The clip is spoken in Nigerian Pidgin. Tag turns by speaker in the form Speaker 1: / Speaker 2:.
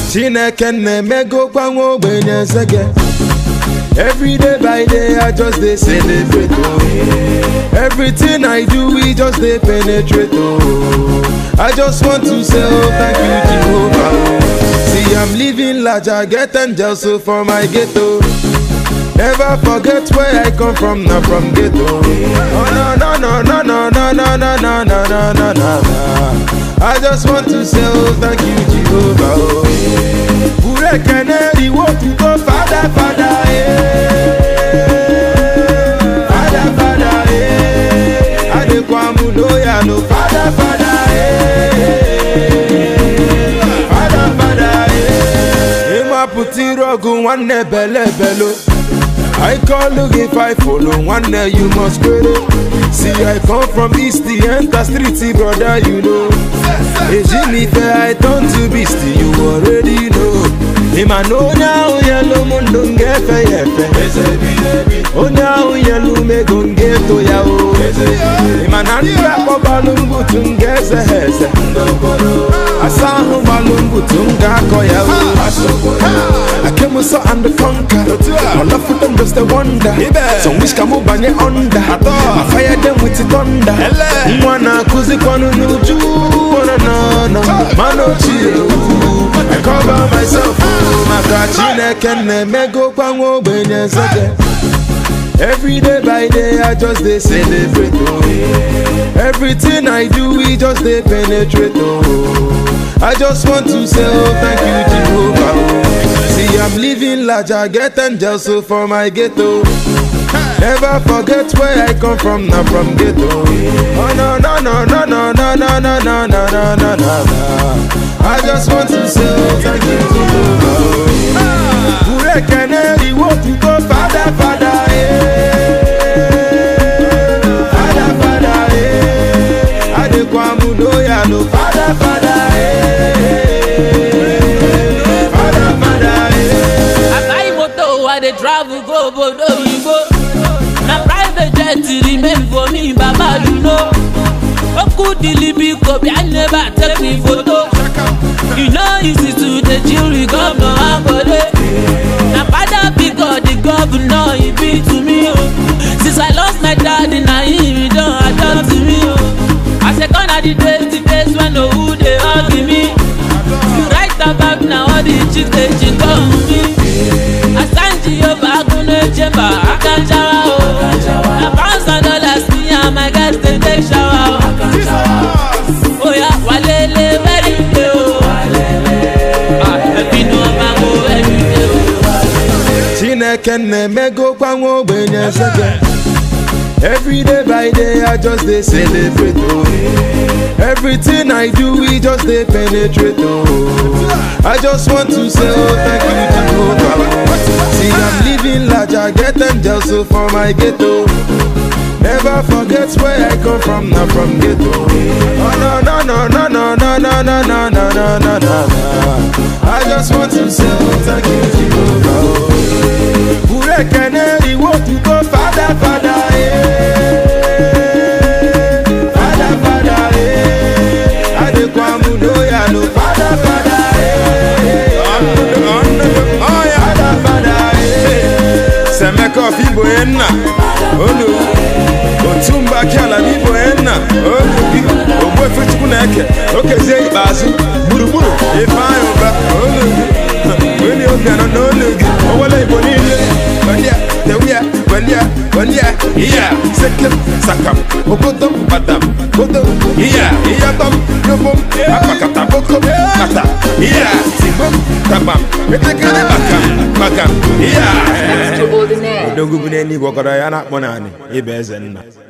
Speaker 1: chineke na-emegokwa nwa ogbenye ezege Every day by day, I just dey celebrate. Oh. Everything I do, we just dey penetrate. Oh. I just want to say, oh, thank you, Jehovah. Oh. See, I'm living large, I get angels so for my ghetto. Never forget where I come from, not from ghetto. Oh no no no no no no no no no no no no no. I just want to say, oh, thank you, Jehovah. Oh. Ure keneri wo to go, Father, Father, eh. Father, Father, eh. Adekwamu loya no, Father, Father, eh. Father, Father, eh. Ima puti rogu nwanne bele belo. I call look if I follow one day you must credit. See I come from east the enter street brother you know. Ejinife I turn to beast you already know. Ima no now yellow mundo ngefe yefe. Onye ahụ yelu mego ngeto ya o Ima na ndị akpọ gbalụ mbutu nga eze ha eze Asa ahụ gbalụ mbutu m ga-akọ ya o I came so and the conquer All of them just a wonder Some wish ka mụ banye under I fire them with the thunder Nwa na-akụzikwanụ n'uju Wana na na Mana ochie o I cover myself o Maka Chineke na-emegokwa nwa ogbenye ezege Every day by day, I just dey celebrate. Oh. Everything I do, we just dey penetrate. Oh. I just want to say, oh, thank you, Jehovah. Oh. See, I'm living large, I get angels so for my ghetto. Never forget where I come from, not from ghetto. Oh no no no no no no no no no no no no no. I just want to say, oh, thank you, Jehovah. Ure keneri wo to go, Father, Father, eh. Father, Father, eh. Adekwamu loya no, Father, Father, eh. Father, Father, eh.
Speaker 2: I buy motor, I dey travel go obodo oyibo. Na private jet remain for me, Baba you know. Oku dilibi kobi, I never take me photo. You know easy to dey chill with governor Akode. Na father because the governor he be to me o. Since I lost my daddy, na him he don adopt me o. I say gone are the days, the days when owu dey hug me. You write about na all the chicks dey cheat on me. Asanji Yoba Agunle Chemba Akanjawa o. Na pounds and dollars me and my guys dey take shower o. Oya walele very day o. Ah, ẹbí ni wọ́n máa ń wo every day o.
Speaker 1: Chineke na-emegokwa nwa ogbenye ezege Every day by day I just dey celebrate oh Everything I do we just dey penetrate oh I just want to say oh thank you Jehovah oh. See I'm living large I get angels so for my ghetto Never forget where I come from, not from ghetto. Oh no no no no no no no no no no no no no. I just want to say oh, thank you Jehovah. oh. Ure keneri wo to go, Father, Father, eh. Father, Father, eh. Adekwamu loya no, Father, Father, eh. Father, Father, eh.
Speaker 3: Semeko fibo enna olu otumba kiala bibo enna olu bi ogbo efe chukwu na-eke okezie ikpeazụ gburugburu ifeanyị ụba olu gị weli obi anọ n'olu gị owele igbo niile gbandia tewia gbandia gbandia iya sekem sakam okodom batam kodom iya iyatom yobom akpakata bokom kata iya tigbom tabam etekere bakam bakam iya
Speaker 4: Extraordinaire.
Speaker 3: odogwu bụ n'eluigwe ọkọrọ ya na-akpọ naanị ịba eze nna